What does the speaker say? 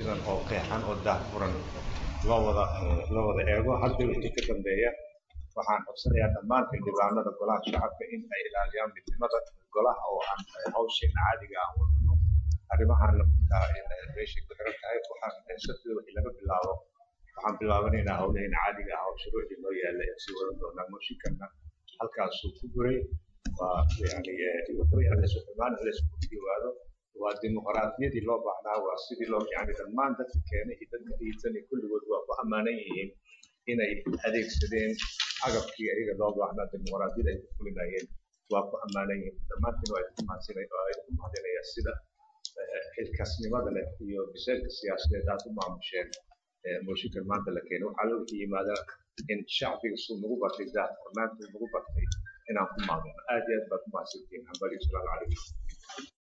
sidan oo qeexan oo daahfuran loo wada loo wada eego hadda wixii ka dambeeya waxaan codsanayaa dhammaan xildhibaanada golaha shacabka in ay ilaaliyaan midnimada golaha oo aan hawsheena caadiga aan wadano arrimahan meeshay ku xiran tahay waxaan sabtida wixii laga bilaabo waxaan bilaabanaynaa howlaheena caadiga ah oo shuruucii loo yaalla ee sii wadan doonaa mooshinkanna halkaasuu ku guray waa yani wuxuu yahay suxumaan laysku dhiwaado waa dimuqraadiyadii loo baahnaa waa sidii loo yani dhammaan dadka keenay iyo dadka dhiisan iyo kulligood waa ku ammaanan yihiin inay adeegsadeen agabkii ayaga loo baahnaa dimuqraadiyada ay ku fulinayeen waa ku ammaanan yihiin dhammaantiin waa idinku mahadsinay waa idinku mahadinayaa sida xilkasnimada leh iyo biseelka siyaasadeed aad u maamusheen mooshinkan maanta la keenay waxaa loo yimaada in shacbiga suu nagu bartay daahfurnaantuu nagu bartay inaan ku maamulno aad iyo aad baad ku mahadsantihiin hambali salaamu calaykum